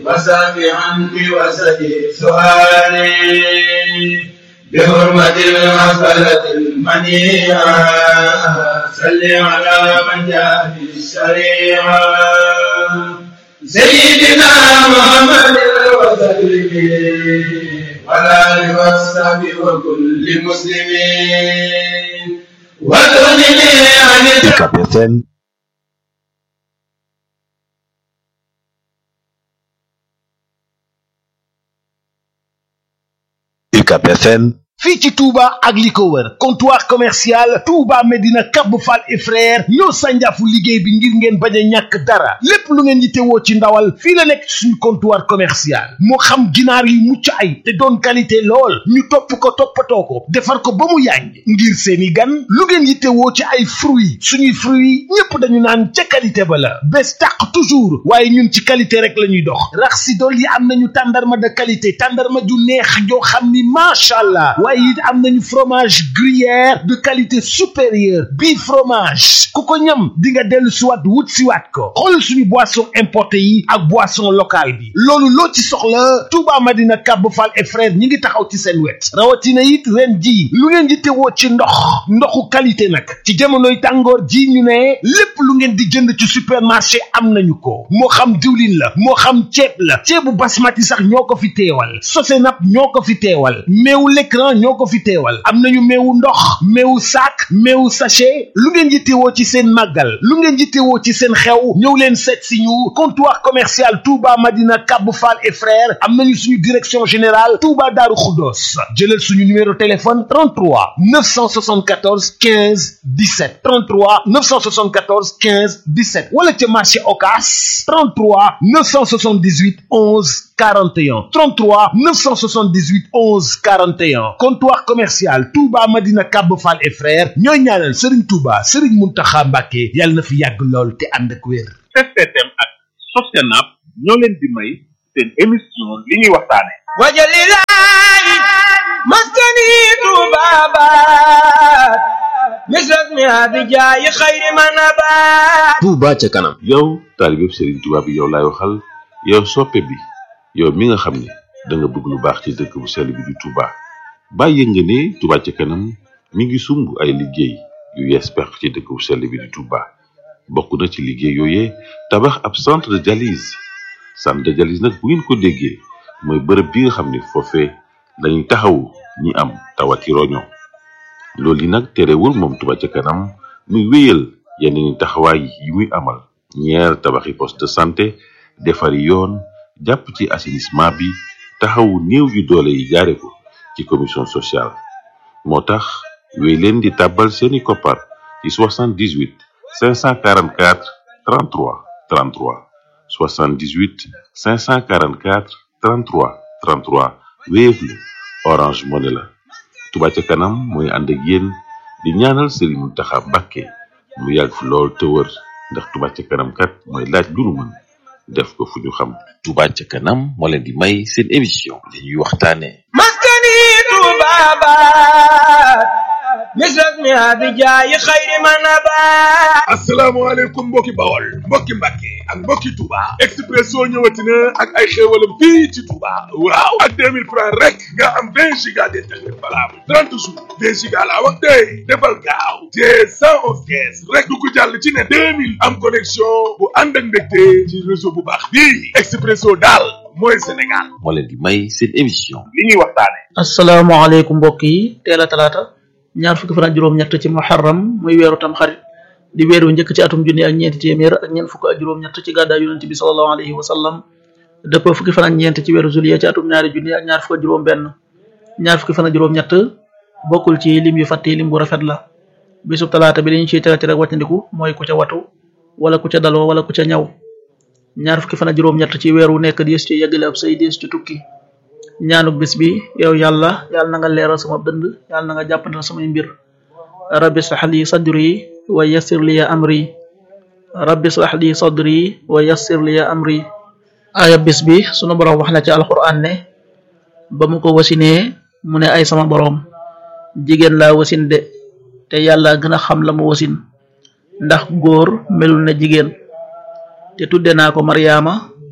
وسامعا بوسط سؤالي بحرمة المسألة المنيعة صل على من جاء بالشريعة سيدنا محمد وسلم ولا وصحبه وكل مسلمين وتغنني عن UCAB FM UCAB FM fii ci Touba ak li ko wër comptoir commercial Touba Medina Cap Fall et frère ñoo sànjaafu liggéey bi ngir ngeen bañ a ñàkk dara lépp lu ngeen yittewoo ci ndawal fii la nekk suñu comptoir commercial moo xam ginaar yu mucc ay te doon qualité lool ñu topp ko toppatoo ko defar ko ba mu yàññ ngir seeni gan lu ngeen yittewoo ci ay fruits suñuy fruits ñépp dañu naan ca qualité ba la bés tàq toujours waaye ñun ci qualité rek la ñuy dox rax si dool yi am nañu tàndarma de qualité tàndarma ju neex joo xam ni macha allah waaye it am nañu fromage gruyère de qualité supérieure bii fromage ku ko ñam di nga dellu siwaat wut siwaat ko xool suñu boisson importé yi ak boisson locale bi loolu loo ci soxla Touba Madina Cap Fall et frère ñi ngi taxaw ci seen wet rawatina it ren ji lu ngeen di teewoo ci ndox ndoxu qualité nag ci jamonoy tàngoor ji ñu ne lépp lu ngeen di jënd ci supermarché am nañu ko moo xam diwlin la moo xam ceeb la ceebu basmati sax ñoo ko fi teewal sosenap ñoo ko fi teewal meewu l'écran ñoo ko fi teewal am nañu meewu ndox meewu sac meewu sachet lu ngeen yittewoo ci seen màggal lu ngeen yittewoo ci seen xew ñëw leen seet si ñu comptoir commercial Touba Madina Cap Fall et frères am nañu suñu direction générale Touba Darou Khoudoss jëlal suñu numéro téléphone 33 974 15 17 33 974 15 17 wala ca marché Ocass 33 978 11 41 33 978 11 41 comptoir commercial Touba Madina Cap Fall et frères ñooy ñaanal Serigne Touba Serigne Mountakha Mbacké yàlla na fi yàgg lool te ànd ak wér. STM ak Sosenap ñoo leen di may seen émission li ñuy waxtaane وجلالي مسكني ذبابات مثل اسمها بجاي خير ما نبات Touba ca kanam yow taalibeb Serigne Touba bi yow laay waxal yow soppe bi yow mi nga xam ne da nga bëgg lu baax ci dëkk bu sell bi di Touba bàyyi nga ne Touba ca kanam mi ngi sumb ay liggéey yu yees pex ci dëkk bu sell bi di Touba bokk na ci liggéey yooyee tabax ab centre de dialyse centre de dialyse nag bu ngeen ko déggee mooy bërëb bi nga xam ne foofee dañuy taxawu ñi am tawati roño loolu yi nag terewul moom Touba ca kanam muy wéyal yeneen taxawaay yi muy amal ñeer tabaxi poste de santé defari yoon jàpp ci assainissement bi taxawu néew yu doole yi jaare ko ci commission sociale moo tax wéy leen di tàbbal seeni koppar ci 78 544 33 33 78 544 33 33 Wave la Orange Money la Touba ca kanam mooy ànd ak yéen di ñaanal Serigne Mountakha Mbacké mu yàgg fi lool te wër ndax Touba ca kanam kat mooy laaj lu nu mën def ko fu ñu xam Touba ca kanam moo leen di may seen émission li ñuy waxtaane مسكني ذبابات مثل اسمها بجاي خير ما نبات asalaamaaleykum mbokki bawol mbokki mbàkke ak mbokki Touba Expresso ñëwati na ak ay xéewalam fii ci Touba waaw ak 2000 francs rek nga am 20 giga d'internet valable 30 jours 20 giga laa wax tey defal gaaw te 111 kees rek du ko jàll ci ne 2000 am connexion bu ànd ak ndégte ci réseau bu baax bii Expresso daal mooy Sénégal moo leen di may seen émission li ñuy waxtaane asalaamaaleykum mbokk yi teel a talaata ñaar fukki fan ak juróom-ñett ci muharram muy weeru tam xarit di weer wu njëkk ci atum junni ak ñeenti téeméer ak ñeent fukk ak juróom-ñett ci gàddaay yonente bi sallallahu alayhi wa sallam dëppoo fukki fan ak ñeent ci weeru juillet ci atum ñaari junni ak ñaar fukk ak juróom-benn ñaar fukki fan ak juróom-ñett bokkul ci lim yu fàtte lim bu rafet la bisub talaata bi li ñu ciy tere tere wàccandiku mooy ku ca watu wala ku ca daloo wala ku ca ñaw ñaar fukki fan ak juróom-ñett ci weer wu nekk diis ci yeggale ab say diis ci tukki ñaanuk bis bi yow yàlla yàlla na nga leeral sama dënd yàlla na nga jàppandal samay mbir rabbi israh li sadri wa yassir li amri rabbi israh li sadri wa yassir li amri aya bis bi sunu borom wax na ci alquran ne ba mu ko wasinee mu ne ay sama borom jigéen laa wasin de te yàlla gën a xam la mu wasin ndax góor melul na jigéen te tudde naa ko maryaama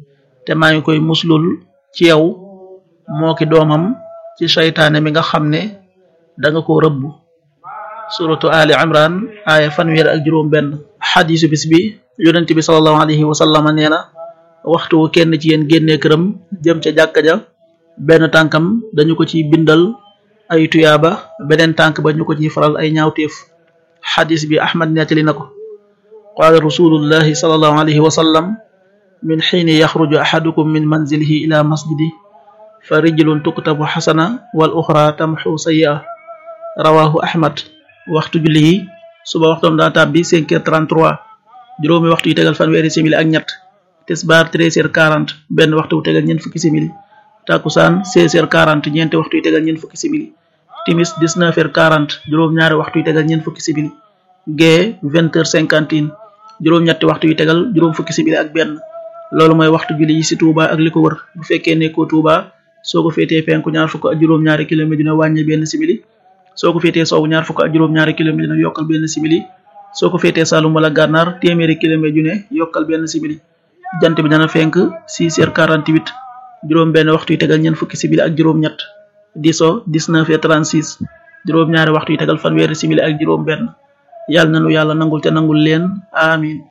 te maa ngi koy muslul ci yow moo ki doomam ci seytaane mi nga xam ne danga ko rëbb suratu ali imran aaya fanweer ak juróom benn xadisu bis bi yonent bi salallahu alayhi wa sallama nee na waxtu wu kenn ci yéen génnee këram jëm ca jàkka ja benn tànkam dañu ko ci bindal ay tuyaaba beneen tànk ba ñu ko ciy faral ay ñaawteef xadis bi ahmad nettali na ko qaala rasulullahi salallahu alayhi wa sallam min xiini yaxruju axadukum min manzilihi ila masjidi fa rijlun tuktabu xasana wal uxra tamxu sayia rawahu ahmad waxtu julli yi suba waxtoom daa tàbbi 5 heures 33 juróomi waxtu yu tegal fanweeri simili ak ñett tisbaar 13 heures 40 benn waxtu wu tegal ñeent fukki simili takusaan 16 heures 40 ñeenti waxtu yu tegal ñeent fukki simili timis 19 heures 40 juróom ñaari waxtu yu tegal ñeent fukki simili gee 20 heures 51 juróom ñetti waxtu yu tegal juróom fukki simili ak benn loolu mooy waxtu julli yi ci Touba ak li ko wër bu fekkee nekkoo Touba soo ko féetee penku ñaar fukk ak juróom ñaari kilomètre dina wàññi benn simili soo ko féetee soowu ñaar fukk ak juróom ñaari kilomètre dina yokkal benn simili soo ko féetee Saloum wala Gànnaar téeméeri kilomètre ju ne yokkal benn simili jant bi dana fenk 6 heures 48 juróom benn waxtu yu tegal ñeent fukki simili ak juróom ñett diso 19 heures 36 juróom ñaari waxtu yu tegal fanweeri simili ak juróom benn yàlla nanu yàlla nangul te nangul leen amin